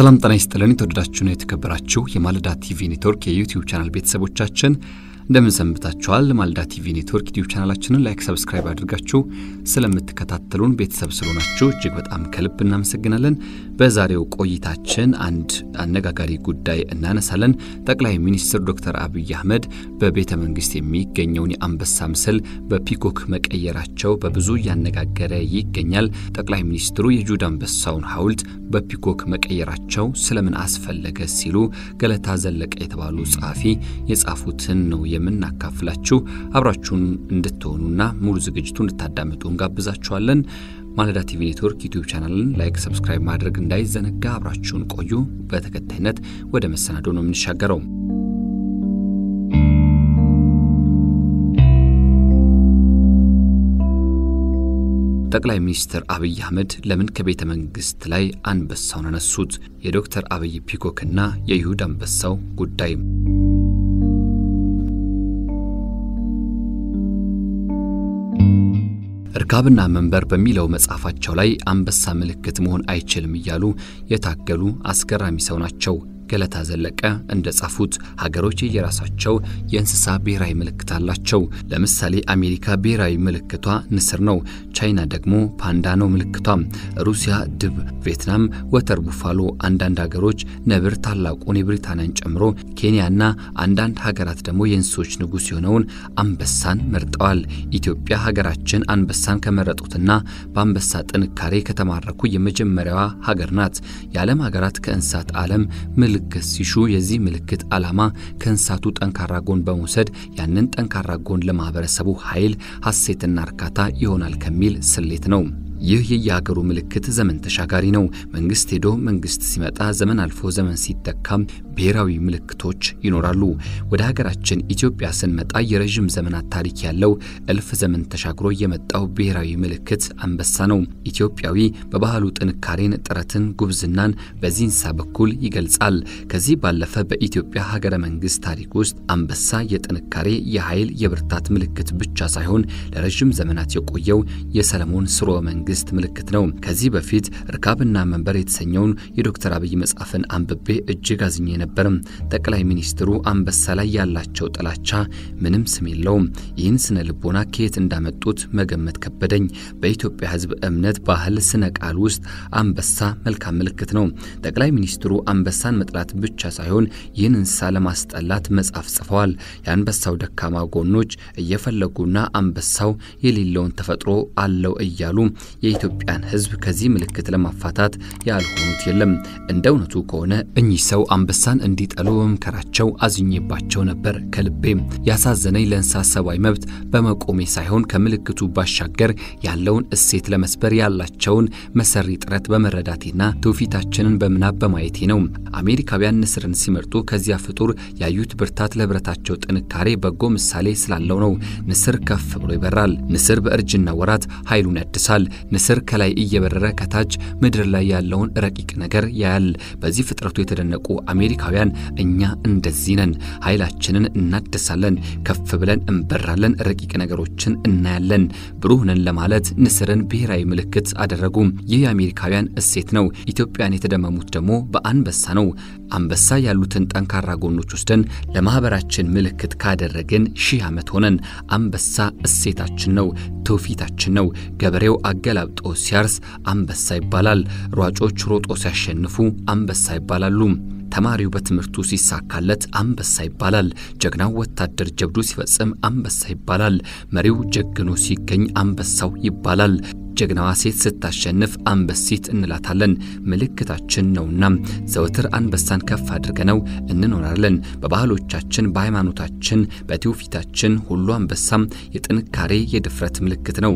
ሰላም ጤና ይስጥልን። የተወደዳችሁና የተከበራችሁ የማለዳ ቲቪ ኔትወርክ የዩቲዩብ ቻናል ቤተሰቦቻችን እንደምን ሰንብታችኋል? ማለዳ ቲቪ ኔትወርክ ዩቲዩብ ቻናላችንን ላይክ፣ ሰብስክራይብ አድርጋችሁ ስለምትከታተሉን ቤተሰብ ስለሆናችሁ እጅግ በጣም ከልብ እናመሰግናለን። በዛሬው ቆይታችን አንድ አነጋጋሪ ጉዳይ እናነሳለን። ጠቅላይ ሚኒስትር ዶክተር አብይ አህመድ በቤተ መንግስት የሚገኘውን የአንበሳ ምስል በፒኮክ መቀየራቸው በብዙ እያነጋገረ ይገኛል። ጠቅላይ ሚኒስትሩ የጁዳ አንበሳውን ሐውልት በፒኮክ መቀየራቸው ስለምን አስፈለገ ሲሉ ገለታ ዘለቀ የተባሉ ጸሐፊ የጻፉትን ነው የምናካፍላችሁ። አብራችሁን እንድትሆኑና ሙሉ ዝግጅቱ እንድታዳምጡ እንጋብዛችኋለን። ማለዳ ቲቪ ኔትወርክ ዩቲዩብ ቻናልን ላይክ፣ ሰብስክራይብ ማድረግ እንዳይዘነጋ። አብራችሁን ቆዩ። በተከታይነት ወደ መሰናዶ ነው የምንሻገረው። ጠቅላይ ሚኒስትር አብይ አህመድ ለምን ከቤተ መንግስት ላይ አንበሳውን አነሱት? የዶክተር አብይ ፒኮክና የይሁዳ አንበሳው ጉዳይ እርካብና መንበር በሚለው መጽሐፋቸው ላይ አንበሳ ምልክት መሆን አይችልም እያሉ የታገሉ አስገራሚ ሰው ናቸው። ገለታ ዘለቀ እንደ ጻፉት ሀገሮች የየራሳቸው የእንስሳ ብሔራዊ ምልክት አላቸው። ለምሳሌ አሜሪካ ብሔራዊ ምልክቷ ንስር ነው። ቻይና ደግሞ ፓንዳ ነው ምልክቷ። ሩሲያ ድብ፣ ቪየትናም ወተር ቡፋሎ፣ አንዳንድ ሀገሮች ነብር ታላቁን የብሪታንያን ጨምሮ ኬንያና አንዳንድ ሀገራት ደግሞ የእንስሶች ንጉሥ የሆነውን አንበሳን መርጠዋል። ኢትዮጵያ ሀገራችን አንበሳን ከመረጡትና በአንበሳ ጥንካሬ ከተማረኩ የመጀመሪያዋ ሀገር ናት። የዓለም ሀገራት ከእንስሳት ዓለም ምልክት ሲሹ የዚህ ምልክት ዓላማ ከእንስሳቱ ጠንካራ ጎን በመውሰድ ያንን ጠንካራ ጎን ለማህበረሰቡ ኃይል፣ ሐሴትና እርካታ ይሆናል ከሚል ስሌት ነው። ይህ የየሀገሩ ምልክት ዘመን ተሻጋሪ ነው። መንግስት ሄዶ መንግስት ሲመጣ፣ ዘመን አልፎ ዘመን ሲተካም ብሔራዊ ምልክቶች ይኖራሉ። ወደ ሀገራችን ኢትዮጵያ ስንመጣ የረዥም ዘመናት ታሪክ ያለው እልፍ ዘመን ተሻግሮ የመጣው ብሔራዊ ምልክት አንበሳ ነው። ኢትዮጵያዊ በባህሉ ጥንካሬን፣ ጥረትን፣ ጉብዝናን በዚህ እንስሳ በኩል ይገልጻል። ከዚህ ባለፈ በኢትዮጵያ ሀገረ መንግስት ታሪክ ውስጥ አንበሳ የጥንካሬ፣ የኃይል፣ የብርታት ምልክት ብቻ ሳይሆን ለረዥም ዘመናት የቆየው የሰለሞን ስርወ መንግስት መንግስት ምልክት ነው። ከዚህ በፊት እርካብና መንበር የተሰኘውን የዶክተር አብይ መጽሐፍን አንብቤ እጅግ አዝኜ ነበርም። ጠቅላይ ሚኒስትሩ አንበሳ ላይ ያላቸው ጥላቻ ምንም ስም የለውም። ይህን ስነ ልቦና ከየት እንዳመጡት መገመት ከበደኝ። በኢትዮጵያ ሕዝብ እምነት፣ ባህል፣ ስነ ቃል ውስጥ አንበሳ መልካም ምልክት ነው። ጠቅላይ ሚኒስትሩ አንበሳን መጥላት ብቻ ሳይሆን ይህን እንስሳ ለማስጠላት መጽሐፍ ጽፈዋል። የአንበሳው ደካማ ጎኖች እየፈለጉና አንበሳው የሌለውን ተፈጥሮ አለው እያሉ የኢትዮጵያን ሕዝብ ከዚህ ምልክት ለማፋታት ያልሆኑት የለም። እንደ እውነቱ ከሆነ እኚህ ሰው አንበሳን እንዲጠሉ በመምከራቸው አዝኜባቸው ነበር። ከልቤ ያሳዘነኝ ለእንስሳ ሰብአዊ መብት በመቆሜ ሳይሆን ከምልክቱ ባሻገር ያለውን እሴት ለመስበር ያላቸውን መሰሪ ጥረት በመረዳቴና ትውፊታችንን በምናብ በማየቴ ነው። አሜሪካውያን ንስርን ሲመርጡ ከዚያ ፍጡር ያዩት ብርታት ለህብረታቸው ጥንካሬ በጎ ምሳሌ ስላለው ነው። ንስር ከፍ ብሎ ይበራል። ንስር በእርጅና ወራት ኃይሉን ያድሳል። ንስር ከላይ እየበረረ ከታች ምድር ላይ ያለውን ረቂቅ ነገር ያያል። በዚህ ፍጥረቱ የተደነቁ አሜሪካውያን እኛ እንደዚህ ነን። ኃይላችንን እናድሳለን፣ ከፍ ብለን እንበራለን፣ ረቂቅ ነገሮችን እናያለን። ብሩህ ነን ለማለት ንስርን ብሔራዊ ምልክት አደረጉ። ይህ የአሜሪካውያን እሴት ነው። ኢትዮጵያን የተደመሙት ደግሞ በአንበሳ ነው። አንበሳ ያሉትን ጠንካራ ጎኖች ወስደን ለማህበራችን ምልክት ካደረግን ሺህ ዓመት ሆነን። አንበሳ እሴታችን ነው፣ ትውፊታችን ነው። ገበሬው አገላብጦ ሲያርስ አንበሳ ይባላል። ሯጮች ሮጦ ሲያሸንፉ አንበሳ ይባላሉ። ተማሪው በትምህርቱ ሲሳካለት አንበሳ ይባላል። ጀግናው ወታደር ጀብዱ ሲፈጽም አንበሳ ይባላል። መሪው ጀግኖ ሲገኝ አንበሳው ይባላል። ጀግናዋ ሴት ስታሸንፍ አንበሲት እንላታለን። ምልክታችን ነውና ዘወትር አንበሳን ከፍ አድርገነው እንኖራለን። በባህሎቻችን፣ በሃይማኖታችን፣ በትውፊታችን ሁሉ አንበሳም የጥንካሬ የድፍረት ምልክት ነው።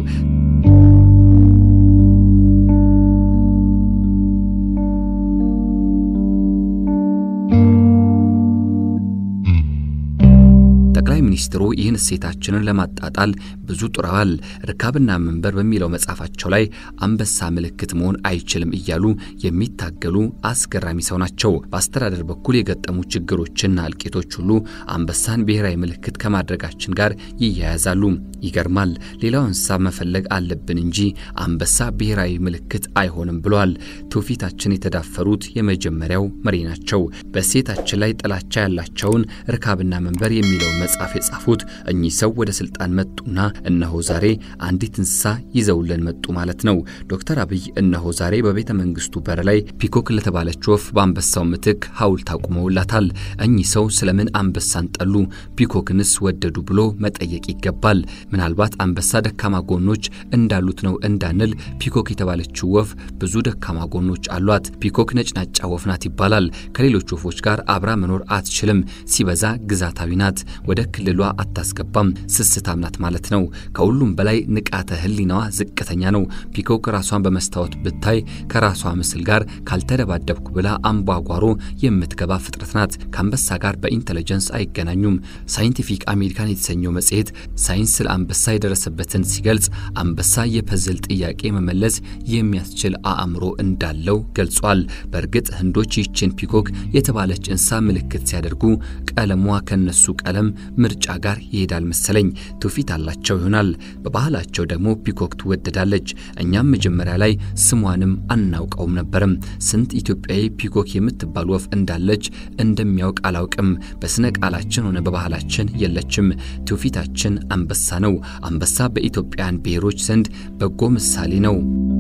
ጠቅላይ ሚኒስትሩ ሚኒስትሩ ይህን እሴታችንን ለማጣጣል ብዙ ጥረዋል። ርካብና መንበር በሚለው መጽሐፋቸው ላይ አንበሳ ምልክት መሆን አይችልም እያሉ የሚታገሉ አስገራሚ ሰው ናቸው። በአስተዳደር በኩል የገጠሙ ችግሮችና እልቂቶች ሁሉ አንበሳን ብሔራዊ ምልክት ከማድረጋችን ጋር ይያያዛሉ። ይገርማል። ሌላው እንስሳ መፈለግ አለብን እንጂ አንበሳ ብሔራዊ ምልክት አይሆንም ብለዋል። ትውፊታችን የተዳፈሩት የመጀመሪያው መሪ ናቸው። በእሴታችን ላይ ጥላቻ ያላቸውን ርካብና መንበር የሚለው መጽሐፍ የጻፉት እኚህ ሰው ወደ ስልጣን መጡና እነሆ ዛሬ አንዲት እንስሳ ይዘውልን መጡ ማለት ነው። ዶክተር አብይ እነሆ ዛሬ በቤተ መንግስቱ በር ላይ ፒኮክ ለተባለች ወፍ በአንበሳው ምትክ ሐውልት አቁመውላታል። እኚህ ሰው ስለምን አንበሳን ጠሉ፣ ፒኮክንስ ወደዱ ብሎ መጠየቅ ይገባል። ምናልባት አንበሳ ደካማ ጎኖች እንዳሉት ነው እንዳንል ፒኮክ የተባለችው ወፍ ብዙ ደካማ ጎኖች አሏት። ፒኮክ ነጭናጫ ወፍ ናት ይባላል። ከሌሎች ወፎች ጋር አብራ መኖር አትችልም። ሲበዛ ግዛታዊ ናት። ወደ ክልሏ አታስገባም። ስስታም ናት ማለት ነው። ከሁሉም በላይ ንቃተ ህሊናዋ ዝቅተኛ ነው። ፒኮክ ራሷን በመስታወት ብታይ ከራሷ ምስል ጋር ካልተደባደብኩ ብላ አምቧጓሮ የምትገባ ፍጥረት ናት። ከአንበሳ ጋር በኢንተለጀንስ አይገናኙም። ሳይንቲፊክ አሜሪካን የተሰኘው መጽሔት ሳይንስ ስለ አንበሳ የደረሰበትን ሲገልጽ አንበሳ የፐዝል ጥያቄ መመለስ የሚያስችል አእምሮ እንዳለው ገልጿል። በእርግጥ ህንዶች ይችን ፒኮክ የተባለች እንስሳ ምልክት ሲያደርጉ ቀለሟ ከነሱ ቀለም ምርጫ ጋር ይሄዳል መሰለኝ። ትውፊት አላቸው ይሆናል። በባህላቸው ደግሞ ፒኮክ ትወደዳለች። እኛም መጀመሪያ ላይ ስሟንም አናውቀውም ነበርም። ስንት ኢትዮጵያዊ ፒኮክ የምትባል ወፍ እንዳለች እንደሚያውቅ አላውቅም። በስነ ቃላችን ሆነ በባህላችን የለችም። ትውፊታችን አንበሳ ነው። አንበሳ በኢትዮጵያን ብሔሮች ዘንድ በጎ ምሳሌ ነው።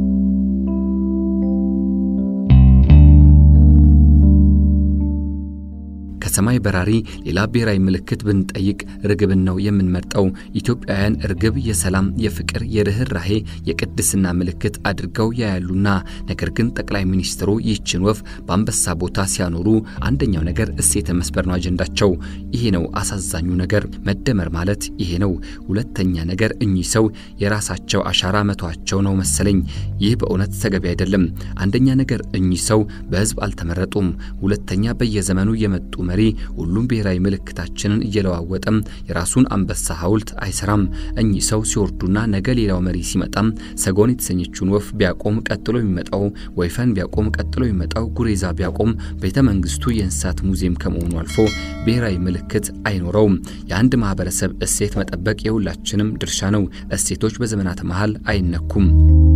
ከሰማይ በራሪ ሌላ ብሔራዊ ምልክት ብንጠይቅ ርግብን ነው የምንመርጠው። ኢትዮጵያውያን ርግብ የሰላም፣ የፍቅር፣ የርኅራሄ፣ የቅድስና ምልክት አድርገው ያያሉና። ነገር ግን ጠቅላይ ሚኒስትሩ ይህችን ወፍ በአንበሳ ቦታ ሲያኖሩ አንደኛው ነገር እሴተ መስበር ነው አጀንዳቸው። ይሄ ነው አሳዛኙ ነገር። መደመር ማለት ይሄ ነው። ሁለተኛ ነገር እኚህ ሰው የራሳቸው አሻራ መቷቸው ነው መሰለኝ። ይህ በእውነት ተገቢ አይደለም። አንደኛ ነገር እኚህ ሰው በህዝብ አልተመረጡም። ሁለተኛ በየዘመኑ የመጡ መሪ ሁሉም ብሔራዊ ምልክታችንን እየለዋወጠም የራሱን አንበሳ ሐውልት አይሰራም። እኚህ ሰው ሲወርዱና ነገ ሌላው መሪ ሲመጣም ሰጎን የተሰኘችውን ወፍ ቢያቆም ቀጥሎ የሚመጣው ወይፈን ቢያቆም ቀጥሎ የሚመጣው ጉሬዛ ቢያቆም ቤተ መንግስቱ የእንስሳት ሙዚየም ከመሆኑ አልፎ ብሔራዊ ምልክት አይኖረውም። የአንድ ማህበረሰብ እሴት መጠበቅ የሁላችንም ድርሻ ነው። እሴቶች በዘመናት መሃል አይነኩም።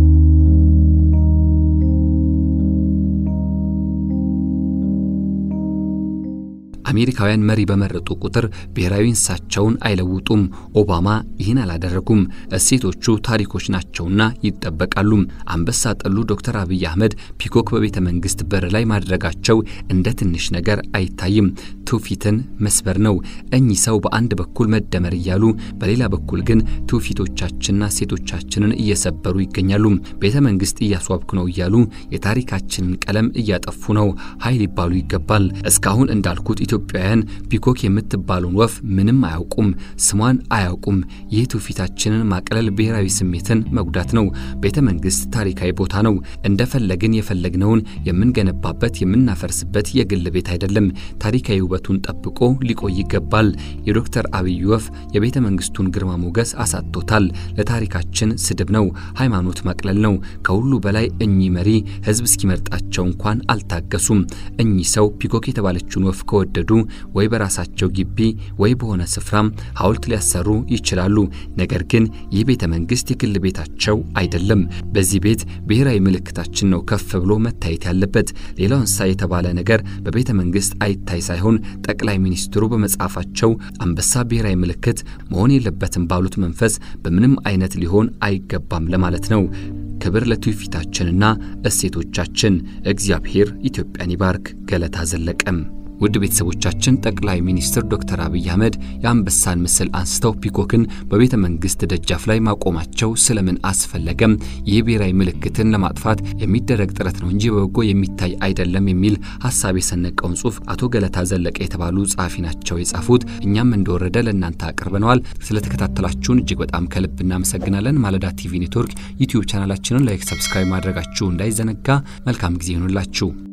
አሜሪካውያን መሪ በመረጡ ቁጥር ብሔራዊ እንስሳቸውን አይለውጡም። ኦባማ ይህን አላደረጉም። እሴቶቹ ታሪኮች ናቸውና ይጠበቃሉ። አንበሳ ጠሉ ዶክተር አብይ አህመድ ፒኮክ በቤተ መንግስት በር ላይ ማድረጋቸው እንደ ትንሽ ነገር አይታይም። ትውፊትን መስበር ነው። እኚህ ሰው በአንድ በኩል መደመር እያሉ በሌላ በኩል ግን ትውፊቶቻችንና እሴቶቻችንን እየሰበሩ ይገኛሉ። ቤተ መንግስት እያስዋብኩ ነው እያሉ የታሪካችንን ቀለም እያጠፉ ነው። ኃይል ይባሉ ይገባል። እስካሁን እንዳልኩት ኢትዮጵያውያን ፒኮክ የምትባለውን ወፍ ምንም አያውቁም፣ ስሟን አያውቁም። ይህ ትውፊታችንን ማቅለል ብሔራዊ ስሜትን መጉዳት ነው። ቤተ መንግስት ታሪካዊ ቦታ ነው። እንደፈለግን የፈለግነውን የምንገነባበት የምናፈርስበት የግል ቤት አይደለም። ታሪካዊ ውበቱን ጠብቆ ሊቆይ ይገባል። የዶክተር አብይ ወፍ የቤተ መንግስቱን ግርማ ሞገስ አሳጥቶታል። ለታሪካችን ስድብ ነው፣ ሃይማኖት ማቅለል ነው። ከሁሉ በላይ እኚህ መሪ ህዝብ እስኪመርጣቸው እንኳን አልታገሱም። እኚህ ሰው ፒኮክ የተባለችውን ወፍ ከወደዱ ወይ በራሳቸው ግቢ ወይ በሆነ ስፍራም ሐውልት ሊያሰሩ ይችላሉ። ነገር ግን ይህ ቤተ መንግስት የግል ቤታቸው አይደለም። በዚህ ቤት ብሔራዊ ምልክታችን ነው ከፍ ብሎ መታየት ያለበት። ሌላው እንስሳ የተባለ ነገር በቤተ መንግስት አይታይ ሳይሆን ጠቅላይ ሚኒስትሩ በመጽሐፋቸው አንበሳ ብሔራዊ ምልክት መሆን የለበትም ባሉት መንፈስ በምንም አይነት ሊሆን አይገባም ለማለት ነው። ክብር ለትውፊታችንና እሴቶቻችን። እግዚአብሔር ኢትዮጵያን ይባርክ። ገለታ ዘለቀም ውድ ቤተሰቦቻችን ጠቅላይ ሚኒስትር ዶክተር አብይ አህመድ የአንበሳን ምስል አንስተው ፒኮክን በቤተ መንግስት ደጃፍ ላይ ማቆማቸው ስለምን አስፈለገም? ይህ ብሔራዊ ምልክትን ለማጥፋት የሚደረግ ጥረት ነው እንጂ በበጎ የሚታይ አይደለም የሚል ሀሳብ የሰነቀውን ጽሁፍ አቶ ገለታ ዘለቀ የተባሉ ጸሐፊ ናቸው የጻፉት። እኛም እንደወረደ ለእናንተ አቅርበነዋል። ስለተከታተላችሁን እጅግ በጣም ከልብ እናመሰግናለን። ማለዳ ቲቪ ኔትወርክ ዩቲዩብ ቻናላችንን ላይክ፣ ሰብስክራይብ ማድረጋችሁ እንዳይዘነጋ። መልካም ጊዜ ይሆኑላችሁ።